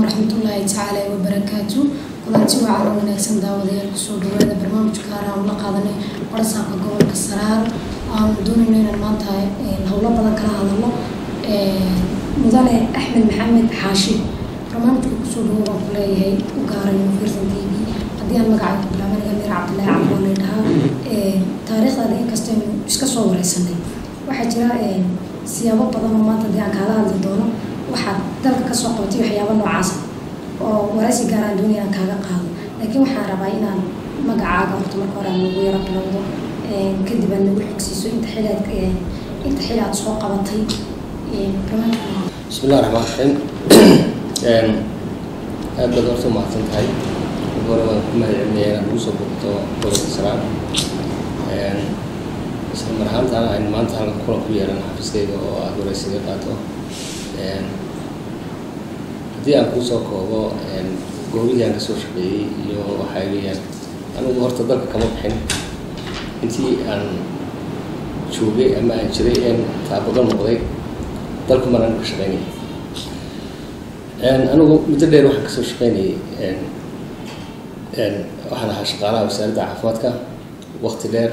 waraxmatullaahi tacaala wabarakaatu kulanti waa calo wanaagsan daawadayaal kusoo dhawaada barnaamijka gaar aan la qaadanay barasaabka gobolka saraar aanu doonayno inaan maanta howlo badan kala hadalno mudane axmed maxamed xaashi barnaamijka kusoo dhawo baan ku leeyahay u gaaray firsan t v haddii aan magacaaga ku bilaabanaga mir cabdillaahi cabdilaa la dhahaa taariikhdaada inkastaynu iska soo wareysanay waxaa jira siyaabo badan oo maanta haddii aan kaala hadli doono waxaad dalka kasoo qabatay waxyaaba noocaasa oo waraysi gaaraan doonaya aan kaaga qaado laakiin waxaan rabaa inaan magacaaga horta marka hore aan ugu yaro bilowdo kadib aad nagu xogsiiso inta xilaad inta xil aad soo qabatay bismi illah raxmaan raxiim aad baad horta umahadsan tahay marka hore waan ku mahadcelinaya inaad nagu soo bogto gobolka saraan isla mar ahaantaana aynu maanta halkan kulan ku yeelan xafiiskayga oo aada waraysiga qaato haddii aan kuusoo koobo goobihii aan kasoo shaqeeyey iyo waxaa weeyaan anigu horta dalka kama bixin intii aan joogay ama aan jiray een taabado noqday dalku maraan ka shaqeynayay anigu muddo dheer waxaan kasoo shaqeynayay waxaan ahaa shaqaalaha wasaaradda caafimaadka wakti dheer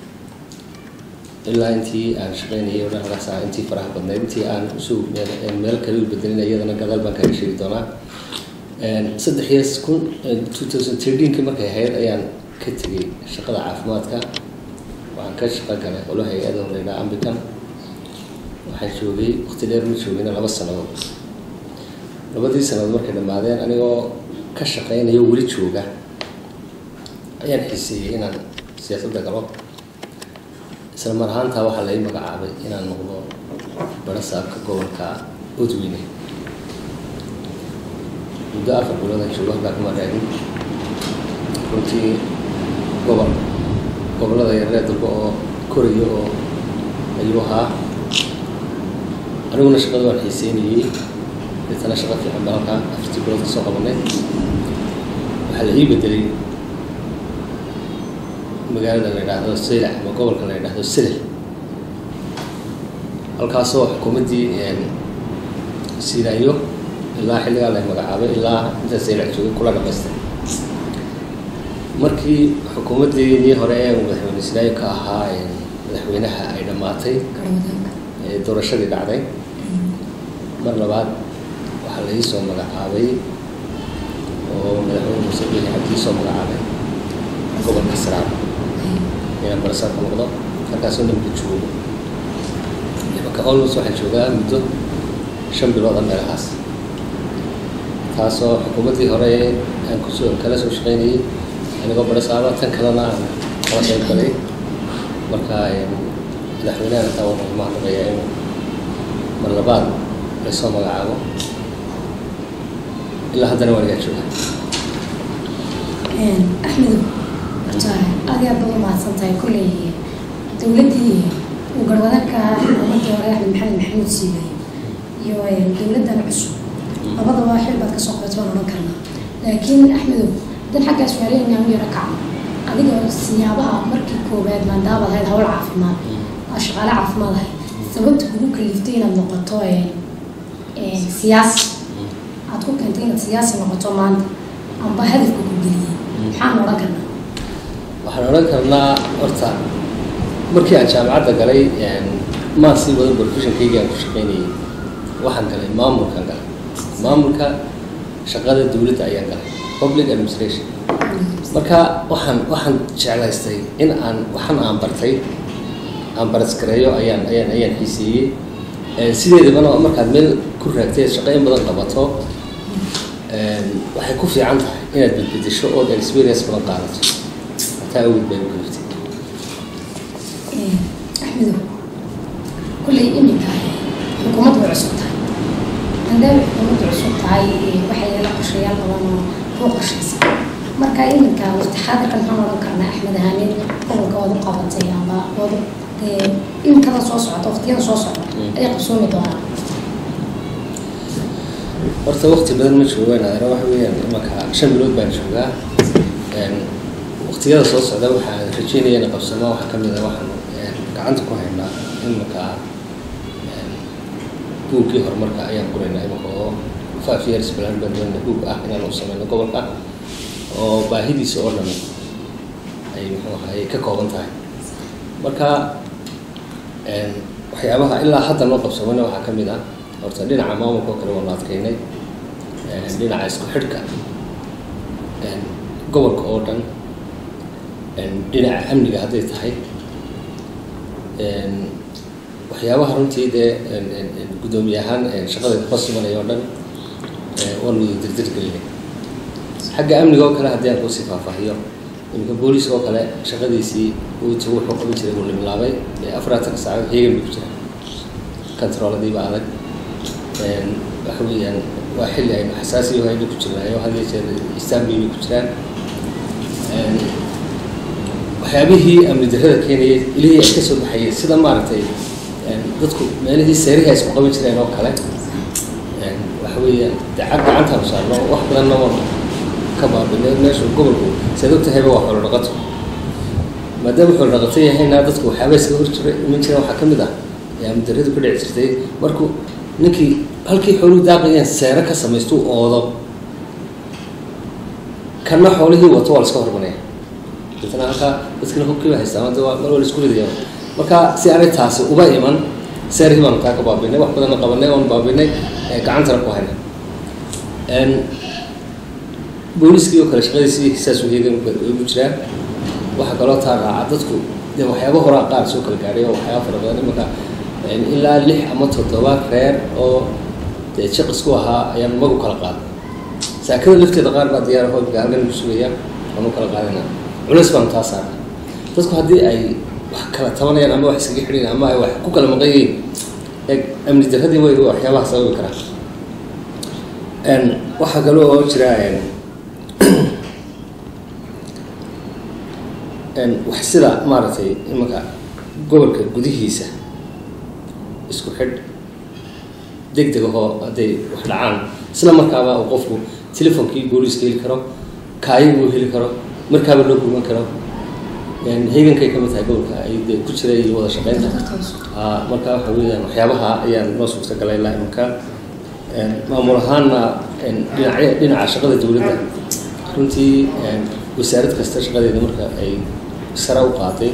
ilaa intii aan shaqeynayay o dhan halkaas ah intii faraha badnayd intii aan usoo meel kale u bedelin iyadana gadaal baan kaaga sheegi doonaa saddex iyo kun two thousand thirteenkii markay ahayd ayaan ka tegay shaqada caafimaadka waxaan ka shaqo galay qolo hay-ada laydhaa ambican waxaan joogay wakti dheer ma joogayna laba sanadood labadii sanadood markay dhammaadeen anigoo ka shaqeynayo weli jooga ayaan xiiseeyey inaan siyaasadda galo isla mar ahaantaa waxaa lai magacaabay inaan noqdo barasaabka gobolka odweyne muddo afar biloodan joogo halkaa kuma raadin runtii gobol gobollada yaree dalba oo koraya oo ayuu ahaa aniguna shaqada waan xiiseynayey deetana shaqo fiican baan halkaa afartii bilood ka soo qabanay waxaa la ii bedelay magaalada la yidhaahdo saylac ama gobolka la yidhaahdo silel halkaasoo xukuumaddii siilaayo ilaa xilligaa la magacaabay ilaa intaa saylac joogay kula dhamaystay markii xukuumaddii hore ee madaxweyne silaayo ka ahaa madaxweynaha ay dhammaatay doorashadii dhacday mar labaad waxaa la iisoo magacaabay oo madaxweyne muuse bini cabdii soo magacaabay gobolka saraar inaan barasaabka noqdo halkaasoo dhanba joogo imaka almost waxaan joogaa muddo shan bilooda meelahaas taasoo xukuumaddii hore aan kusoo kala soo shaqeynayay anigoo barasaaba tan kalena aan kala qayb galay marka madaxweynahan taa waxaan ku mahadnaqayaa inuu mar labaad laysoo magacaabo ilaa haddana waan igaa joogaa axmedow horta aad iyo aad baad umahadsan tahay kolley dowladdii uu garwadanka xukuumaddii hore axmed maxamed maxamuud siibay iyo dowladdan cusub labadaba xil baad kasoo qabat waan odhan karnaa laakiin axmedow dan xaggaas waaleynaa u yaro kaca adiga siyaabaha markii koowaad maandaabaad ahayd hawl caafimaad aa shaqaale caafimaad ahayd sababta kugu kaliftay inaad noqoto siyaasi aad ku keentay inaad siyaasi noqoto maanta amba hadafka ku geliyey maxaan odhan karnaa waxaan odhan karnaa horta markii aan jaamacadda galay maan sii wada professionkayga aan ku shaqeynayay waxaan galay maamulkaan galay maamulka shaqada dowladda ayaan galay public administration marka waxaan waxaan jeclaystay in aan waxan aan bartay aan baraskareeyo ayaan ayaan ayaan xiiseeyey sideedabana markaad meel ku raagtay shaqeyn badan qabato waxay ku fiican tahay inaad bedbedesho ood experience badan qaadato hataa awood bay u kaliftay axmedow kulley iminka xukuumaddu way cusub tahay maadaama xukuumaddu cusub tahay waxay yeela qorshayaal badan oo kuu qorshaysa marka iminka waqti xaadirkan maxaan odhan karnaa axmed ahaaneed gobolka waad u qabatay amba wadu dee iminkada soo socota waqtiyada soo socda ayay qabsoomi doonaa horta wakti badan ma joogaan adana waxa weeyaan imanka shan bilood baan joogaa waqtiyada soo socda waxaan rajeynaya in qabsamo waxaa kamid a waxaan gacanta ku haynaa imanka buuggii horumarka ayaan qoraynaa imanka oo five years plan baan doonay hug ah inaan u sameyno gobolka oo baahidiisa oo dhan ay muxuu ahay ka kooban tahay marka waxyaabaha ilaa hadda noo qabsamana waxaa ka mid ah horta dhinaca maamulka oo kale waanu adkeynay dhinaca isku xidhka gobolka oo dhan dhinaca amniga hadday tahay waxyaabaha runtii dee guddoomiye ahaan shaqadeeda hoos imanaya oo dhan waanu dirdirgelinay xagga amniga oo kale haddii aan kuusii faahfaahiyo iminka booliiska oo kale shaqadiisii wt wuxuu qaban jiray wuu limlaabay afaraatan saacadood heegan bay ku jiraan controladiiba adag waxa weeyaan waa xilli aynu xasaasi haynu ku jirnaayo had iyo jeer istanbul bay ku jiraan waxyaabihii amni darrada keenayay ilihii ay ka soo baxayay sida maaragtay dadku meelihii seerihi ay isku qaban jireen oo kale waxa weeyaan dacab gacantaanu saarno wax badanna waanu ka baabinay meeshu gobolku saad og tahayba waa xoolo dhaqato maadaama xoolo dhaqato yahayna dadku waxyaaba iska hor jira iman jireen waxaa ka mid ah ee amni darradu ka dhici jirtay markuu ninkii halkii xooluhu daaqayeen seero ka samaystuu oodo kana xoolihii wato waa la iska hormanaya dadna halkaa dadkina hubkiiba haystaa mada waa mar waa la isku ridaya marka si aanay taasi uba iman seerihii baanu taa ka baabinay wax badanna qabanay oonu baabinay gacantana ku hayna booliskii oo kale shaqadiisii saasuu heegan ugu jiraan waxaa kaloo taa raaca dadku dee waxyaaba horaa qaar soo kala gaadhay oo waxyaaba fara badan imanka ilaa lix ama toddoba reer oo dee jaqisku ahaa ayaan magu kala qaaday saakada lafteeda qaar baa diyaar ahoo gaalgan ku sugaya waanu kala qaadana culeys baanu taa saarna dadku haddii ay wax kala tabanayaan ama wax iskaga xidhayan ama ay wax ku kala maqan yihiin ee amni darradii way waxyaabaha sababi karaan waxaa kaloo oo jira wax sida maaragtay imanka gobolka gudihiisa isku xidh deg deg ahoo hadday wax dhacaan isla markaaba uu qofku telefonkii booliiska heli karo kaayagii uu heli karo markaaba loo gurman karo heegankay ka mid tahay gobolka ay de ku jira iyo wada shaqeynta marka waxa weeyaan waxyaabaha ayaan noo suurtagalay ilaa imanka maamul ahaanna dhinacya dhinaca shaqada dowladda runtii wasaarad kasta shaqadeeda marka ay sare u qaatay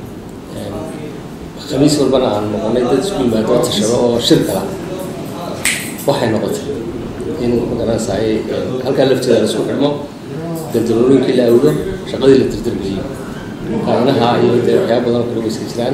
khamiis walbana aan noqonay dad isku yimaado tashado oo shir kala waxay noqotay in magaranaysaay halkaa lafteeda la isku xidhmo gandalooyinkii la awdo shaqadii la dirdirgeliyo kaanaha iyo dee waxyaaba badan oo kale way iska jiraan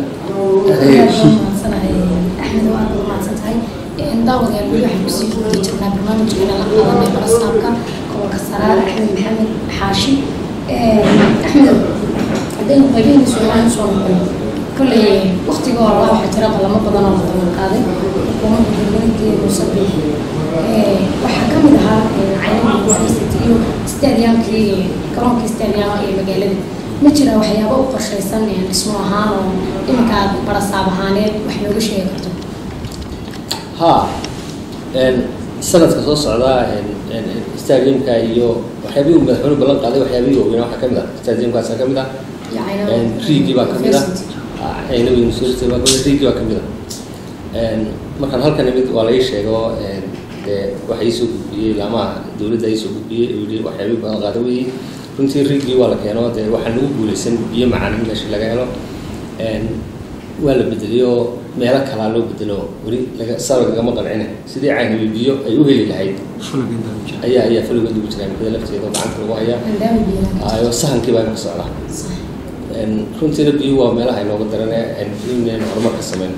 axmed waa aad mahadsan tahay daawadayaal weli waxaan kusii guudi jirnaa barnaamijkeena la qaadanay barasaabka gobolka saraar axmed maxamed xaashi axmed haddaynu qaybihii suulaan soo noqono kolley waktiga hore waxaa jira qalamo badan oo la daban qaaday xukuumadda dowladii musabiix waxaa ka mid ahaa caynada guuhaysata iyo stadiyaamkii garoonkii stadiyaamka ee magaalada ma jira waxyaabo u qorshaysan dhismo ahaan oo iminka aad barasaab ahaaneed wax looga sheegi karto ha sanadka soo socda stadiumka iyo waxyaabihii uu madaxweynuhu ballan qaaday waxyaabihii waaweynaa waxaa ka mid ah stadiumkaasa ka mid ah riigii baa ka mid ah aynawi university baa kamid riigii baa ka mid ah markaan halkan imid waa la ii sheego dee waxa iisoo gudbiyey laamaha dowladda iisoo gudbiyey yii waxyaabihii badan qaada weeyey runtii riigii waa la keeno dee waxaa nagu guuleysan biyo macaan in meesha laga helo waa la bedeliyo meelo kalaa loo bedelo weli laga saba lagama qancina sidii caynabi biyo ay u heli lahayd ayaa ayaa faligood ugu jiraa mikada lafteeda oo gacanta lagu hayaa ayo sahankii baa imaka socdaa runtiina biyo waa meelaha inooga darane inaynu horumar ka sameyno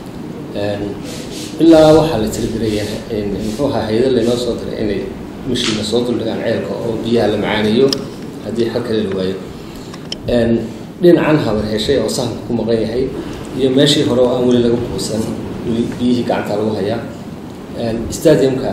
ilaa waxaa la tirigaraya muxuu ahaa hay-ada laynoo soo diray inay mashiina soo duldhigaan ceelka oo biyaha la macaanayo haddii xal kale la waayo dhinacan habar heshay oo sahanka ku maqan yahay iyo meeshii hore oo aan weli laga buusan weli biyihii gacanta lagu hayaa stadiumka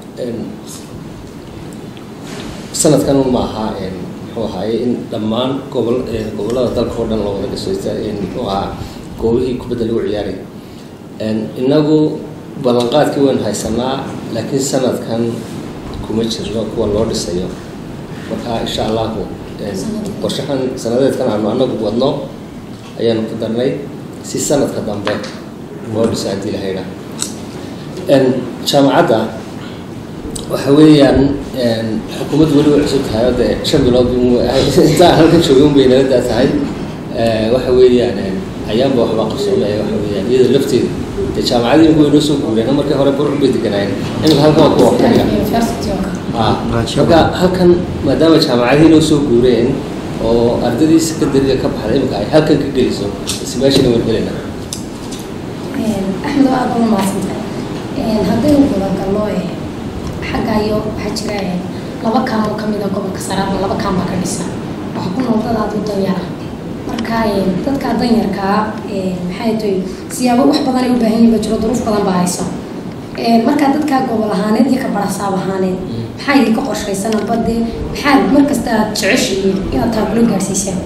sanadkan un ma aha muxuu ahaaye in dhammaan gobol gobollada dalka oo dhan loo wada dhiso muxuu ahaa goobihii kubadda lagu ciyaaray inagu ballanqaadkii waynu haysanaa laakiin sanadkan kuma jirno kuwa loo dhisayo marka insha allahu qorshahan sanadeedkan aanu anagu wadno ayaanu ku darnay si sanadka dambe loo dhiso haddii la haydhaa jaamacadda waxa weeyaan xukuumaddu weli way cusub tahay oo dee shan bilood intaan halkan joogin bay nala daa tahay waxa weeyaan ayaanba waxbaa qabsoomay waxa weeyaan iyada lafteeda dee jaamacadii ugu inoo soo guureen markii hore burcun bay deganaayeen imika halkan waa kuwa waqtiga university oo kale marka halkan maadaama jaamacadii inoo soo guureen oo ardadii secondariga ka baxday imika ay halkan ka geliso is meeshana waan helina axmed waa aad uga mahadsantahay haddaynu gudagalno xagga iyo waxaa jira laba kaan oo kamid a gobolka saraarna laba kaan baa ka dhisan waxa ku nool dad aad u danyara marka dadka danyarkaa maxay tahay siyaabo wax badan ay u baahan yihin ba jiro duruuf badan baa haysa markaa dadkaa gobol ahaaneed iyo ka barasaab ahaaneed maxaa idinka qorshaysan amba dee maxaa markasta aad jeceshihiin inaad taabulo gaarsiisaan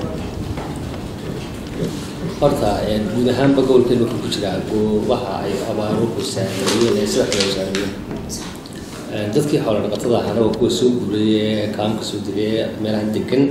horta guud ahaanba gobolkeenu wuxuu ku jiraa waxa ay abaaruhu saameeyeen ee sida xiloo saameeyeen dadkii xoolo dhaqatada ahaana waa kuwa soo guurayee kaamka soo degay meelahan degan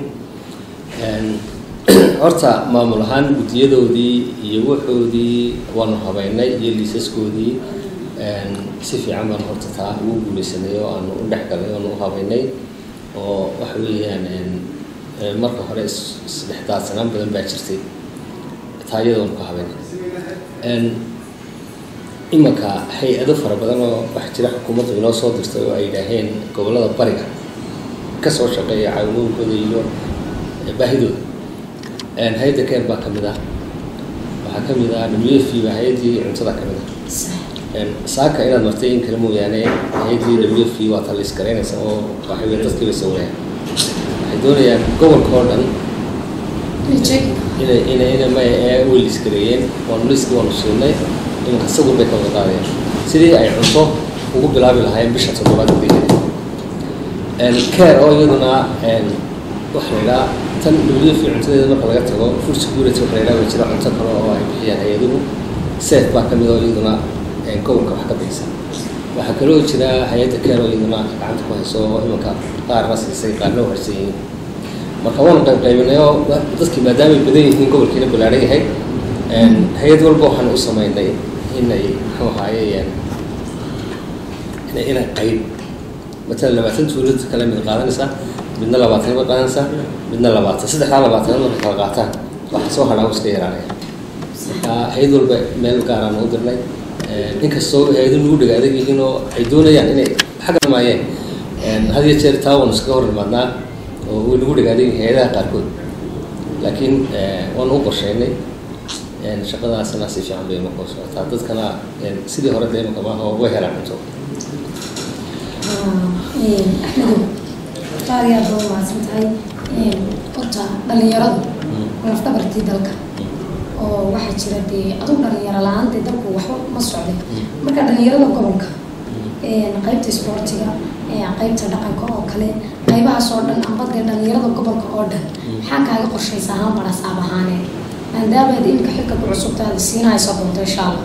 horta maamul ahaan guddiyadoodii iyo waxoodii waanu habeynay iyo liisaskoodii si fiican baan horta taa ugu guuleysanay oo aanu u dhex galay oanu u habeynay oo waxa weeyaan marka hore isdhexdaadsanaan badan baa jirtay taa iyada waanu ka habeynay imanka hay-ado fara badan oo waxaa jira xukuumaddu inoo soo dirtay oo ay yidhaaheen gobollada bariga ka soo shaqeeya caawimooyinkooda iyo baahidooda hay-adda keer baa ka mid ah waxaa ka mid ah w f baa hay-addii cuntada ka mid ah saaka inaad martay in kale mooyaane hay-addii w f waa talis garaynaysa oo waxay wey dadkiiba sawireen waxay doonayaan gobolka oo dhan inay inay ina may ee way liskareeyeen waanu liski waanu siinay imanka sawir bay ka wada qaadayaan sidii ay cunto ugu bilaabi lahaayeen bisha toddobaad gudaheeda care oo iyaduna waxa la idhaha tan wf cuntadeeda marka laga tago food security waxa la idhaha way jira cunto kale oo ay bixiyaan hay-aduhu seef baa ka mid oo iyaduna gobolka wax ka bixisa waxaa kaloo jira hay-adda care oo iyaduna gacanta ku hayso oo imanka qaarna siisay qaarna u harsan yihiin marka waanu qayb qaybinay oo dadkii maadaamay badan yihiin gobolkiina ballaaran yahay hay-ad walba waxaan u sameynay inay muxuu ahaaye inay qayb matalan labaatan tuulad kale mid qaadanaysaa midna labaatan bay qaadanaysaa midna labaatan saddexdaa labaatan marka kala qaataan waxa soo hadhaa iska yaraanaya marka hay-ad walba meel gaaraan u dirnay inkastoo hay-adu nagu dhega adag yihiin oo ay doonayaan inay xagga maayeen had iyo jeer taa waanu iskaga hor imaadnaa oo way nagu dhega adag yihiin hay-adaha qaarkood laakiin waanu u qorsheynay shaqadaasna si fiican bay markoo socotaa dadkana sidii hore dee imaka maaha way helaan cunto axmedow qaar yaad baa mahadsan tahay horta dhalinyaradu lafdhabartii dalka oo waxaa jira dee adug dhalinyaro la-aan dee dalku waxba ma socday marka dhalinyarada gobolka qaybta isboortiga qaybta dhaqanka oo kale qaybahaas oo dhan amba dee dhalinyarada gobolka oo dhan maxaa kaaga qorshaysa ahaan barasaab ahaanee maadaamaad imika xilka ku cusubtaada siinahayso doonto insha allah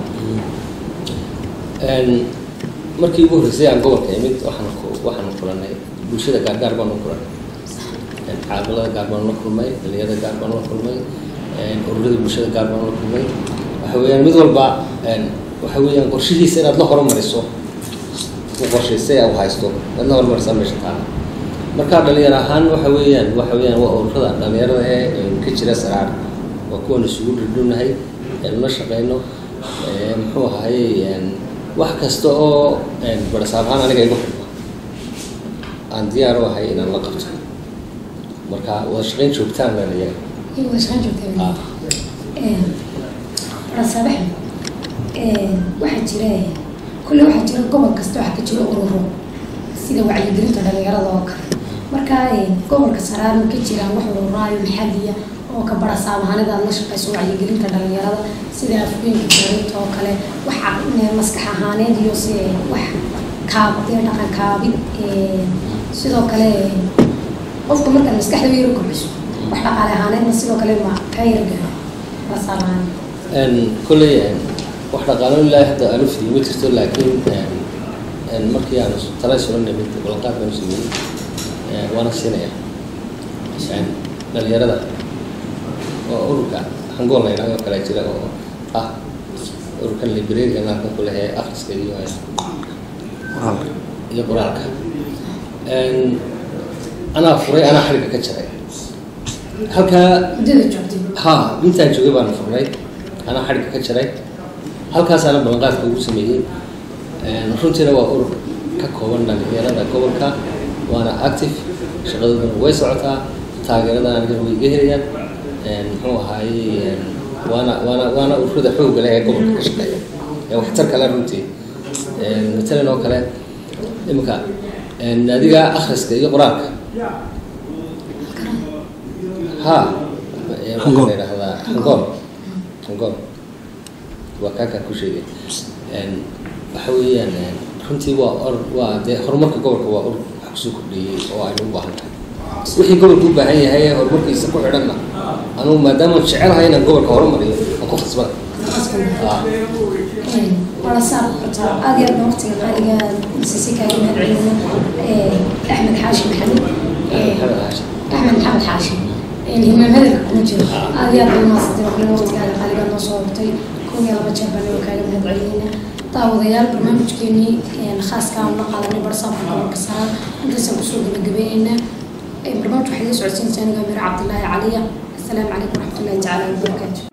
markii ugu horreysay aan gobolka imid waxaan waxaanu kulanay bulshada gaargaar baanu kulanay caabilada gaar baanu la kulmay dhalinyarada gaar baanu la kulmay ururada bulshada gaar baanu la kulmay waxa weeyaan mid walba waxa weeyaan qorshihiisa inaad la horumariso u qorshaysay u haysto inaad la horumarisaa meesha taala marka dhalinyar ahaan waxa weeyaan waxa weeyaan waa ururada dhalinyarada ee ka jira saraar waa kuwan isugu dhildhownahay la shaqeyno muxuu ahaye wax kasta oo barasaab ahaan aniga igu xidhma aan diyaar u ahay inaan la qabto marka wada shaqeyn joogtaan leenayaga wada shaqeyn joogtaa barasaab axmed waxaa jira kulle waxaa jira gobol kasta waxaa ka jira ururo sida wacyigelinta dhalinyarada oo kale marka gobolka saraar ma ka jiraan wax ururaayo maxaliya oo ka barasaab ahaanida aad la shaqeyso wacyigelinta dhalinyarada sida afgeenka dowladda oo kale wax maskax ahaaneed iyo si wax kaabdee dhaqan kaabid sidoo kale qofka markaad maskaxda u yaro kordhiso wax dhaqaale ahaaneedna sidoo kale ma ka yargaro barasaab ahaan kolley wax dhaqaalo ilaahi hadda aanu fidiyo ma jirto laakiin markii aanu tala isula nimid ballanqaad baanu sameeyey waana siinaya dhalinyarada oo ururka hangool la yidhahdo kale jira oo ah ururkan librariga halkan ku lehe akhriska iyo iyo qoraalka Een, anaa furay anaa xariga ka jaray halkaa muddada joogtay ha intaan joogay baan furnay anaa xadhigga ka jaray halkaasaana ballanqaadka ugu sameeyey Een, runtiina waa urur ka kooban dhalinyarada gobolka waana active shaqadoodan way socotaa taageeradan anigana way iga helayaan Een, muxuu ahaayey een, waana waana waana ururada xoogga leh ee gobolka ka shaqeeya ee waxtarka leh runtii Een, matalan oo kale imika een, naadiga akhriska iyo qoraalka ha ee, waxaa Hangool. la yidhaahdaa hangool hangool waa kaakaan ku sheegay Een, waxa weeyaan een, runtii waa or waa dee horumarka gobolka waa urur wax kusoo kordhiyey oo aynu u baahan tahay wixii gobolka u baahan yahay ee horumarkiisa ku xidhanna anugu maadaama jecelahay inaan gobolka horumariyo aan ku khasbana Ah, wala saar horta aad iyo aad baan waqtiga qaaliga siisi kaaga mahad celina axmed xaashi maxamed maxamed xaashi. axmed maxamed xaashi himaan hadalka kuma jiro aad iyo aad baan maasantay waxna waqtigaaga qaaliga noo soo hortay kun iyo laba jeer baan naga kaaga mahad celinayna daawadayaal barnaamijkeenii khaaska aan la qaadanay barsaabka gobolka saraar intaasaan kusoo gabagabeynayna barnaamij waxay la socodsiinaysaa aniga amir cabdilaahi caliya asalaamu calaykum waraxmatullahi tacaala wabarakaatu